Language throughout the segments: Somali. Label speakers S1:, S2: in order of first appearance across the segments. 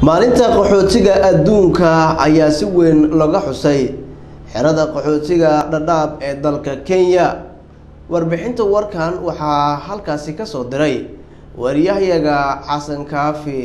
S1: maalinta qaxootiga adduunka ayaa si weyn looga xusay xerada qaxootiga dhadhaab ee dalka kenya warbixinta warkan waxaa halkaasi ka soo diray wariyahyaga xasan kaafi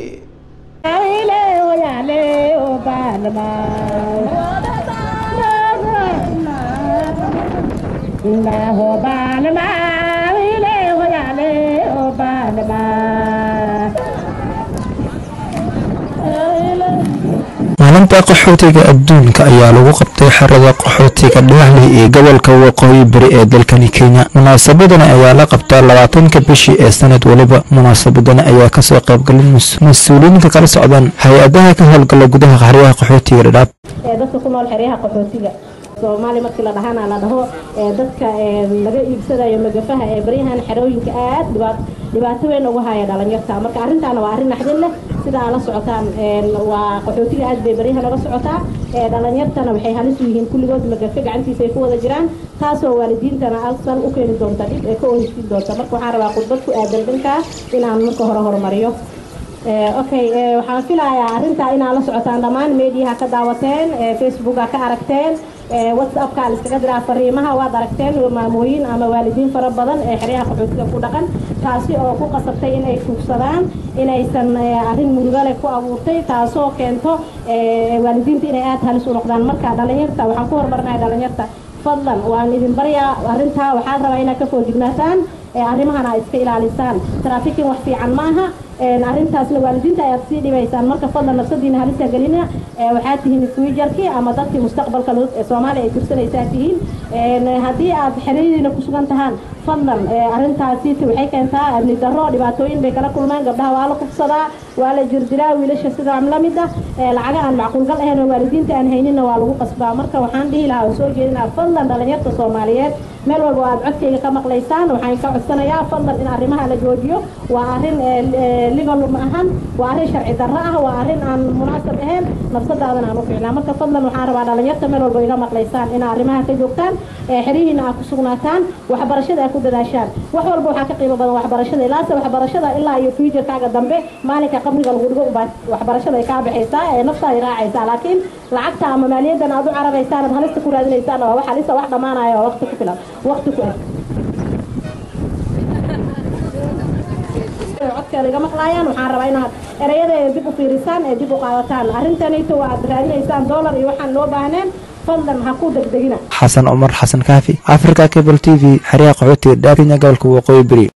S2: maalinta qaxootiga adduunka ayaa lagu qabtay xerada qaxootiga dhagaxley ee gobolka waqooyi bari ee dalkani kenya munaasabadani ayaa la qabtaa labaatanka bishii ee sanad waliba munaasabadani ayaa kasoo qaybgalay mas-uuliyiinka kala socdaan hay-adaha ka howlgala gudaha xeryaha qaxootiga dhadhaab
S3: dadka ku nool xeryaha qaxootiga soomaali markii la dhahana la dhaho dadka laga iibsadayo magafaha ee baryahan xerooyinka aad dhibaato weyn ugu haya dhalinyarta marka arrintaana waa arrin naxdin leh sida aad la socotaan waa qaxootiga aad bay baryahan uga socotaa dhalinyartana waxay halis u yihiin kulligood magafe gacantiisa ay ku wada jiraan taasoo waalidiintana alsan u keeni doonta dhib ee ka oheysiin doonta marka waxaan rabaa khudbad ku aadan dhankaa inaan marka hore horumariyo okay waxaan filayaa arrintaa inaad la socotaan dhammaan mediaha ka daawateen facebooka ka aragteen whatsappka la iskaga diraa fariimaha waad aragteen maamooyin ama waalidiin fara badan ee xeryaha qaxootiga ku dhaqan taasi oo ku qasabtay inay fugsadaan inaysan arrin murugale ku abuurtay taasoo keento waalidiinta inay aada halis u noqdaan marka dhalinyarta waxaan ku horumarnaya dhalinyarta fadlan waan idin baryaa arrintaa waxaad rabaa inaad ka foojignaataan arrimahana iska ilaalisaan traafikin wax fiican maaha arrintaasna waalidiinta ayaad sii dhibaysaan marka fadlan nafsadiina halisa gelina waxaad tihiin fuujarkii ama dadkii mustaqbalka soomaaliya ay tirsanaysaa tihiin haddii aad xeradiina ku sugan tahaan fadlan arrintaasi waxay keentaa amni darro dhibaatooyin bay kala kulmaan gabdhaha waa la kufsadaa waa la jirdiraa wiilasha sidaa la mid ah lacaga aan macquulgal ahayn oo waalidiinta aan hayninna waa lagu qasbaa marka waxaan dhihi lahaa oo soo jeedinaa fadlan dhalinyarta soomaaliyeed meel walba oo aad codkayga ka maqlaysaan waxaan ka codsanayaa fadlan in arrimaha la joojiyo waa arrin legal ma ahan waa arrin sharci darro ah waa arrin aan munaasab ahayn nafsadaadan aan u fiicnaa marka fadlan waxaan rabaa dhalinyarta meel walba iga maqlaysaan in arrimaha ka joogtaan xerihiina aad ku sugnaataan waxbarashada aad ku dadaashaan wax walba waxaa ka qiimo badan waxbarashada ilaase waxbarashada ilaa iyo fuujarkaaga dambe maalinka qabriga lagu dhigo ubaa waxbarashada ay kaa baxaysaa ee nafta ay raacaysaa laakiin lacagta ama maaliyadan aad u cararaysaan aad halista ku raadinaysaan waa wax halista wax dhammaanaya oo waqti ku filan waqti ku eg codkeeda iga maqlaayaan waxaan rabaa inaad ereyada dib u fiirisaan ee dib u qaadataan arrintanayto waa aad raadinaysaan dollar iyo waxaan loo baahneen fadlan ha ku degdegina
S2: xasan cumar xasan kaafi africa cable t v xeryaha qaxootiga dhaab kenya gobolka waqooyi beri